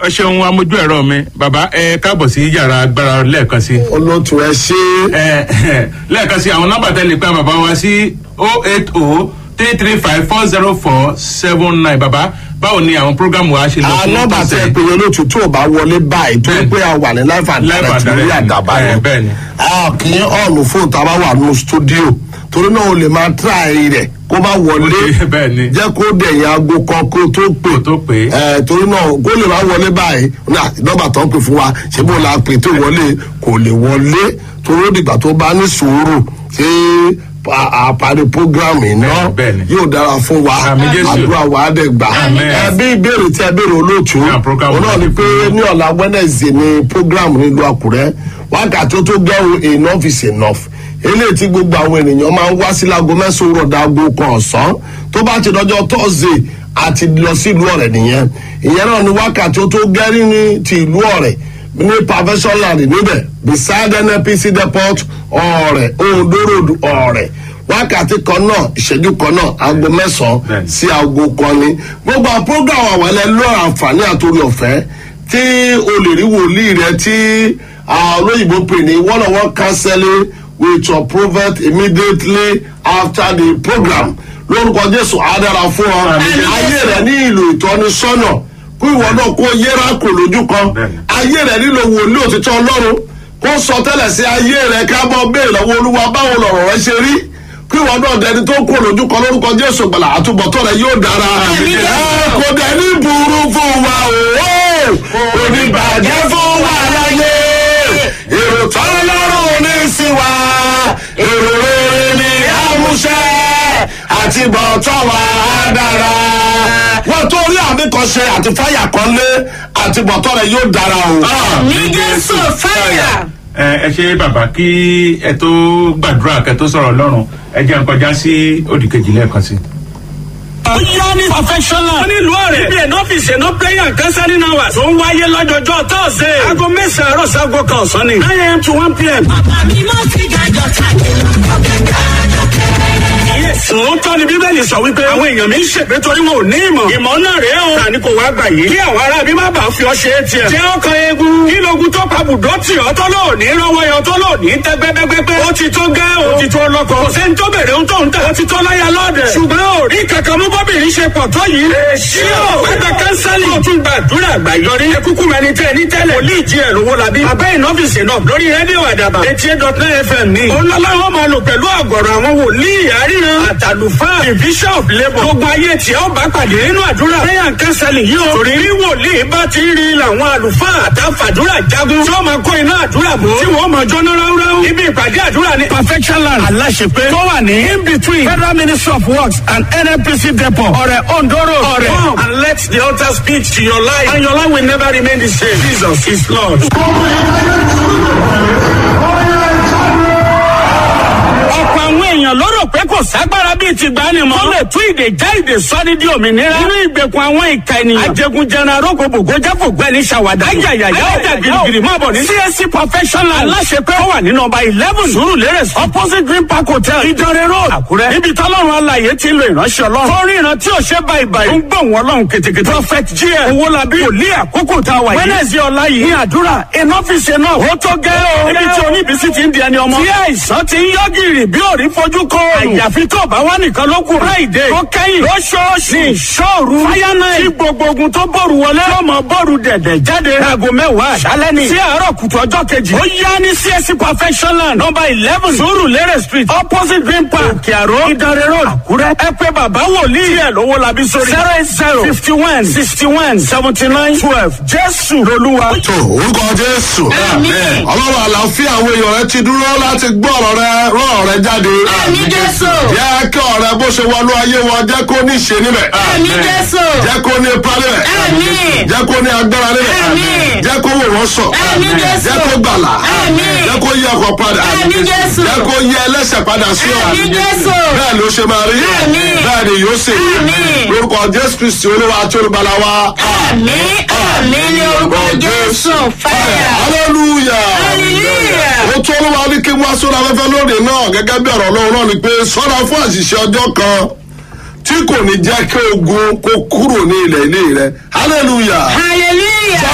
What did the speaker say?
ẹ ṣeun amójú ẹ̀rọ mi bàbá ẹ káàbọ̀ sí yàrá agbára lẹ́ẹ̀kan sí. olóòtú ẹ ṣe ẹ lẹ́ẹ̀kan sí àwọn nọ́mbà tẹ́lẹ̀ pé bàbá wa sí oh eight oh three three five four zero four seven nine bàbá báwo ni àwọn programu wa ṣe lọ fún nọmba tẹ tọ̀sẹ̀? pé olóòtú tó o bá wọlé báyìí tó Bẹ́ẹ̀ni. pé a wà ní life and Live and direct lórí direct. àdàbà Ẹ, yẹn bẹ́ẹ̀ni. a kì í ọ̀nù fóònù tá a bá wà nù stúdíò torí náà o lè máa tíráì rẹ̀ kó má wọlé Ó ti- bẹ́ẹ̀ni. jẹ́ kó dẹ̀yìn aago kan kó tó pè Kó tó pè. ẹ torí náà kó lè má wọlé báyìí náà nọmba tó ń pè fún wa ṣé bó la pè tó wọlé kò lè wọlé torí ó dìgbà tó bá ní sùúrù ṣé àparí programme iná Bẹ́ẹ̀ni. yóò dára fún wa Àmín Jésù. àdúrà wa á dẹ̀ gbà Àmín. ẹ bí ìbéèrè tí ẹ béèrè olóòtú Yeah, program òun náà ni pé ní ọ̀la wednesday ni program nílùú àkúrẹ́ wákàtí tó gẹ́rù enough is enough eléyìí tí gbogbo àwọn ènìyàn máa ń wá sí láago mẹ́sàn-án rọ̀dà aago kan ọ̀sán tó bá ti dọjọ́ thursday àti lọ sí ìlú ọ̀rẹ́ nìyẹn ìyẹn náà ni wákàtí tó gẹ́rì ní ti ìlú ọ̀rẹ́ ní perfection land níbẹ̀ beside nnpc depot ọ̀rẹ́ ondo road ọ̀rẹ́ wákàtí kan náà ìṣẹ́jú kan náà aago mẹ́sàn-án Bẹ́ẹ̀ni. sí aago kan ni gbogbo àwọn program àwọn ẹlẹ́lọ́ àǹfààní àtòrí ọ̀fẹ́ tí o lè rí wòlíì rẹ tí ah, olóyìnbó pè ní one on one counseling with your prophet immediately after the program lórúkọ jésù àdára fún ọ Àmín. ayé rẹ ní ìlò ìtọ́nisọ́nà kó ìwọ náà kó yẹra kò lójú kan Bẹ́ẹ̀ni. ayé rẹ nílò wòlíì òtítọ́ ọlọ́run kó sọ tẹ́lẹ̀ sí ayé rẹ kábọ̀ bẹ́ẹ̀ lọ́wọ́ olúwa báwo lọ̀rọ̀ rẹ ṣe rí kí ìwọ náà dẹni tó kó lójú kan lórúkọ jésù gbàlà àtúbọ̀tọ̀ rẹ yóò dára Àmín. ẹ kò dẹni burú fún wa o oníbàjẹ́ fún wa láyé èrò tọ́lọ́rùn ní sí wa èrò rere ní àmúṣẹ́ àti bọ̀tọ̀ wa á dára wọ́n tó rí àmì kan ṣe àti fáyà kan lé àti bọ̀tọ̀ rẹ yóò dára o. ní jésù fáyà. ẹ ẹ ṣe bàbá kí ẹ tó gbàdúrà kẹ tó sọ̀rọ̀ lọ́rùn ẹ jẹ́ n kọjá sí òdìkejì lẹ́ẹ̀kan sí. ó yá ní professional. wọ́n ní ìlú ọ̀rẹ́. ibi ẹ̀nà ọ́fíìsì ẹ̀nà prayer and counseling hours. tó ń wáyé lọ́jọ́jọ́ tọ́sẹ̀. aago mẹ́sàn-án àárọ̀ sago kan ọ̀sán ni. nine am to one pm. àmì mọ́ ti gàjọ káàkiri ọ̀gá gàjọ kẹrẹ. Sòótọ́ ni Bíbélì sọ wípé àwọn èèyàn mi ń ṣègbè torí wọn ò ní ìmọ̀. Ìmọ̀ náà rèé o. Tani kò wá gbà yìí. Kí àwọn ará bí má bàa fi ọ ṣe é tiẹ̀. Jẹ́ ọkàn eegun. Kí logun tó pa bùdó tì ọ́ tó lò ní rọ́wọ́ yọ tó lò ní tẹ́ gbẹ́gbẹ́gbẹ́. Ó ti tó gẹ́ o. Ó ti tó lọ́kọ. Kò sẹ́ni tó bèrè ohun tó ń tà. Ó ti tó láyà lọ́dẹ̀. Ṣùgbọ́n ò rí kankan mú bọ́bìnrin ṣe pọ̀ tó yìí. Èsì o. Pẹ́pẹ́ kánsálì. Ó tún gbàdúrà àgbàyọrí. Ẹ kúkú mẹni tẹ́ ní tẹ́lẹ̀. Wòlíì jí ẹ̀ lówó labí. Abẹ́ ìnọ́fíìsì náà lórí rédíò àdàbà. Etí eight dot nine FM ní. Òun lọ́lá wọn máa lò pẹ̀lú àgọ̀rọ̀ àwọn wòlíì àríran. Àtàlùfáà bishop labour. Gbogbo ayé tí ó bá pàdé nínú àdúrà. Prayer and counseling yìí o. Torí rí wòlíì bá ti rí làwọn àlùfáà àtàfàdúrà jagun. Tí wọ́n máa kó iná àdúrà bò. Tí wọ́n máa jóná ráúráú. Ibi ìpàdé àdúrà ní perfection land. Aláṣepé. Tó wà ní in between Federal Ministry of Works and NNPC depot. Ọ̀rẹ́ Ondoro. Ọ̀rẹ́. Come and let the altar speak to your life. And your life will never remain the same. Jesus is Lord. ọ̀pọ̀ àwọn èèyàn ló rò pé kò ságbára bíi ti gbani mọ́. tó lè tú ìdè já ìdè sọ́ni di òmìnira. nínú ìgbèkùn àwọn ìka ènìyàn. ajẹgunjẹran arógo bògó jáfò gbẹni ṣàwádà. ayayaya ọjà girigiri máa bọ̀ ní. csc professional aláṣepẹ́ ó wà ní nọmba eleven sùúrù lérè opposite green park hotel ìdánrẹ́ road àkúrẹ́. níbi tọ́lọ́run alàyè ti ń lo ìránṣẹ́ ọlọ́run. fọ́nrín ìran tí ò ṣe báyìí báyìí. ń gbọ̀n wọn lọ́hùn kètèkètè. prophet gm owólabí wòlíì àkókò tá a wà yìí. wẹ́nẹ̀sì ọ̀la yìí ní àdúrà ìnọ́fíìsì náà. ó tó gẹ́ o. níbi tí oníbísí ti ń di ẹni ọmọ. tí àìsàn ti ń yọ gírì bí òrí fojú kọ. àyàfi tó bá wà nìkan ló kù. friday tó kẹ́yìn lóṣooṣù ní ìṣòru. fáyánà tí gbogbo ogun tó bọ̀rù wọlé. lọ́mọ bọ̀rù dẹ̀dẹ̀ jáde. aago mẹ́wàá àṣálẹ́ ni. sí àárọ̀ kùtù ọjọ́ kejì. ó yá ní csc perfectionland number eleven sùúrù lérè street opposite green park òkè àró ìdánrẹ́ road àkúrẹ́. ẹ pé bàbá wòlíì ẹ̀ lówó labí sórí. zero eight zero fifty one sixty one seventy nine twelve jésù lolúwa. tó orúkọ jésù Àmín. ọlọ́run àlàáfíà àwọn èèyàn rẹ ti dúró láti gbọ́ ọ̀rọ̀ rẹ rán ọ̀rọ̀ rẹ jáde àmì jésù. jẹ́ kí ọ̀rẹ́ bó ṣe wọnú ayé wọn jẹ́ kó ní ṣe níbẹ̀ àmì jésù. jẹ́ kó ní ipa níbẹ̀ Àmín. jẹ́ kó ní agbára níbẹ̀ Àmín. jẹ́ kó wò wọ́n sọ Àmín Jésù. jẹ́ kó gbàlà Àmín. jẹ́ kó yí ọkọ̀ padà Àmín Jésù. jẹ́ kó yí ẹlẹ́sẹ̀ padà sí ọ Àmín Jésù. bẹ́ẹ̀ ló ṣe máa rí Àmín. bẹ́ẹ̀ ni yóò ṣe Àmín. lórúkọ jésù kristi olúwa àti olùbàlà wa àmì àmì ní orúkọ jésù fáyà. hallelujah hallelujah. ó tó olúwa ní kí wọ́n sórí afẹ́fẹ́ lóde náà gẹ́gẹ́ bí ọ̀rọ̀ ọlọ́run náà ni pé sọ́ra fún àṣìṣe ọjọ́ kan tí kò ní jẹ́ kí ogun kó kúrò ní ilẹ̀ ilé rẹ hallelujah. hallelujah.